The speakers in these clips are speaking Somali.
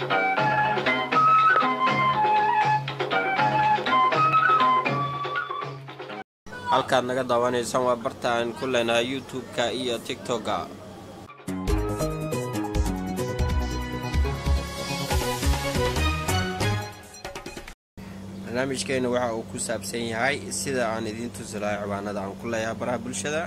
halkaad naga daawanaysaan waa barta aan ku leenahay youtube-ka iyo tigtokga barnaamijkeena waxa uu ku saabsan yahay sida aan idiin tusi lahay ciwaanada aan ku leeyahay baraha bulshada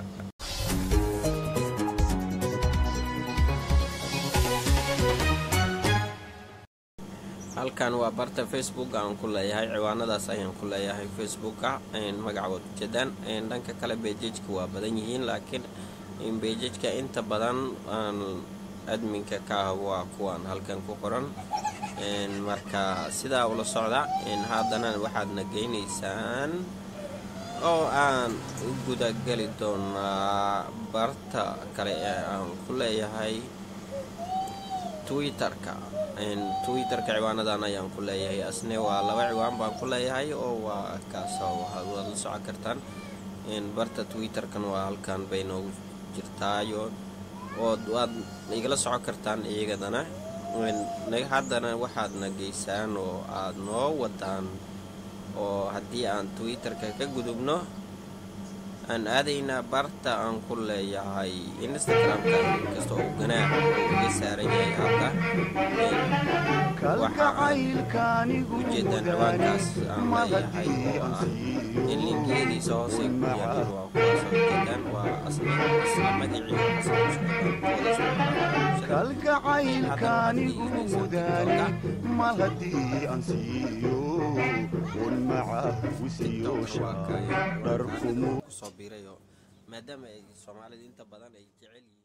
halkan waa barta facebook aan ku leeyahay ciwaanadaas ayaan ku leeyahay facebooka magaca waad ujeedaan dhanka kale beejajka waa badan yihiin laakiin beejajka inta badan adminka ka ah waa kuwaan halkan ku qoran marka sidaa ula socda haddana waxaadna geynaysaan oo aan u gudageli doonaa barta kale ee aan ku leeyahay twitterka twitterka ciwaanadan ayaan ku leeyahay asne waa laba ciwaan baan ku leeyahay oo waa kaasoo waad la socon kartaan barta twitterkan waa halkan bay noogu jirtaayo ood waad igala socon kartaan iyagadana haddana waxaadna geysaan oo aad noo wadaan oo haddii aan twitterka ka gudubno aan aadaynaa barta aan ku leeyahay instagramka inkasta oo ganaax uu iga saaran yahay hadda waxaan ujeedaan ciwaankaas aan leeyahay oo ah in linkeediisa hoose ku yaalin waa kuwaas ujeedaan waa asna isla magacii kalgacaylkaanigu mudaani mal haddii aan siiyo un maca wisiyoosha dharkumu kusoo biirayo maadaama ay soomaalidu inta badan ay jecel yihiin